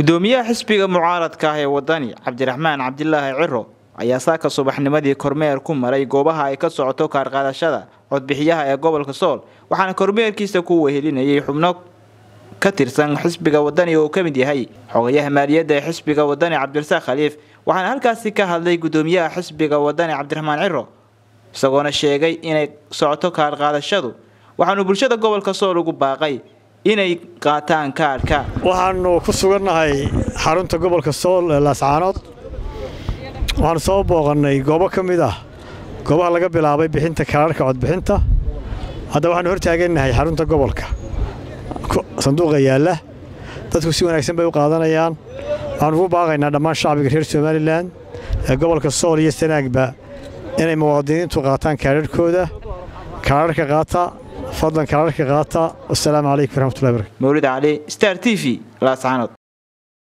gudoomiyaha xisbiga mucaaradka ah ee wadani cabdiraxmaan cabdilaahi ciro ayaa saaka subaxnimadii kormeer ku maray goobaha ay ka socoto kaarqaadashada codbixiyaha ee gobolka sool waxaana kormeerkiisa ku wehelinayay xubno ka tirsan xisbiga wadani oo uu ka mid yahay xogayaha maaliyadda ee xisbiga wadani cabdirasaaq khaliif waxaana halkaasi ka hadlay gudoomiyaha xisbiga wadani cabdiraxmaan ciro isagoona sheegay inay socoto kaarqaadashadu waxaanu bulshada gobolka sool ugu baaqay inay qaataan kaarhka waxaanu ku sugannahay xarunta gobolka sool ee laascaanood waxaanu soo booqannay goobo ka mid ah goobaha laga bilaabay bixinta kaararka codbixinta hadda waxaanu hortaagannahay xarunta gobolka sanduuqa yaalla dadku si wanaagsan bay u qaadanayaan waxaanu ugu baaqaynaa dhammaan shacbiga reer somalilan ee gobolka sool iyo sanaagba inay muwaadiniintu qaataan kaararhkooda kaararka qaata fadlan kaararka qaata wasalaamu calaykum waraxmatullahi barakatu mawlid cali star t v laascaanood